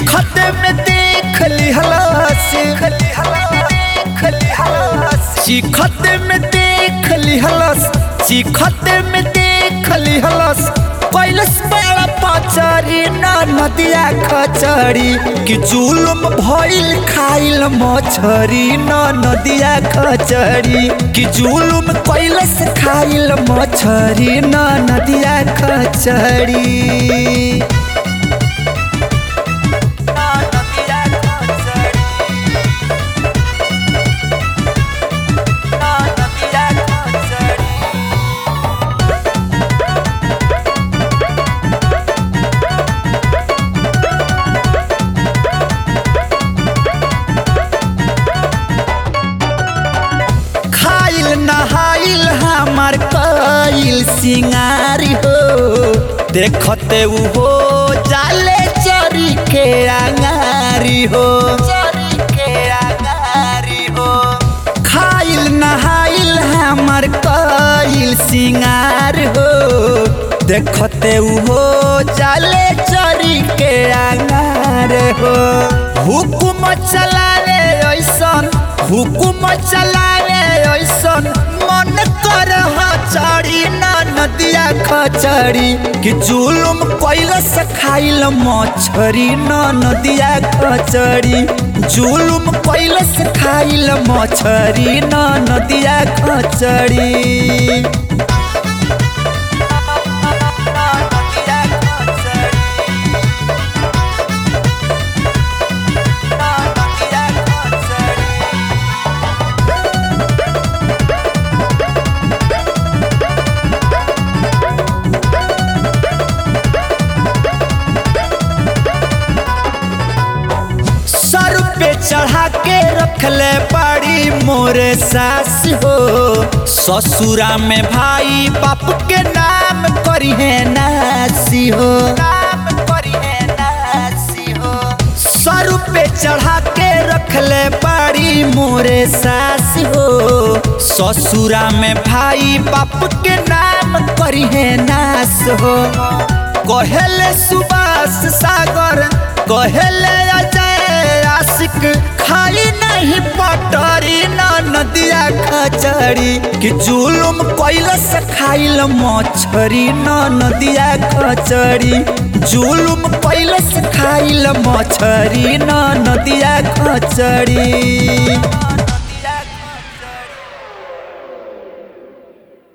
चिखते में देख लिहलस चिखते में देख लिहलस चिखते में देख लिहलस कैलस बड़ा पचरी ना नदिया खचरी कि जुलुम भइल खाइल मछरी ना नदिया खचरी कि जुलुम कैलस खाइल मछरी ना नदिया खचरी खाइल नहाइल हमार कइल सिंगारी हो देखते उ हो जाले चरी के अंगारी हो चरी के अंगारी हो खाइल नहाइल हमार कइल सिंगार हो देखते उ हो जाले चरी के अंगार हो हुकुम चलावे ऐसन हुकुम चलावे ऐसन मन कर चढ़ी ना नदिया खचड़ी कि जुलुम कैलस खाइल मछरी ना नदिया खचड़ी जुलुम कैलस खाइल मछरी ना नदिया खचड़ी सर पे चढ़ा के रखले बड़ी मोरे सास हो ससुरा में भाई बाप के नाम करी है नासी हो नाम करी है नासी हो सर पे चढ़ा के रखले बड़ी मोरे सास हो ससुरा में भाई बाप के नाम करी है नास हो कहेले सुबास सागर कहेले अजय आशिक खाई नहीं पटरी ना नदिया खचड़ी कि जुलुम कैलस खाइल मछरी ना नदिया खचड़ी जुलुम कैलस खाइल मछरी ना नदिया खचड़ी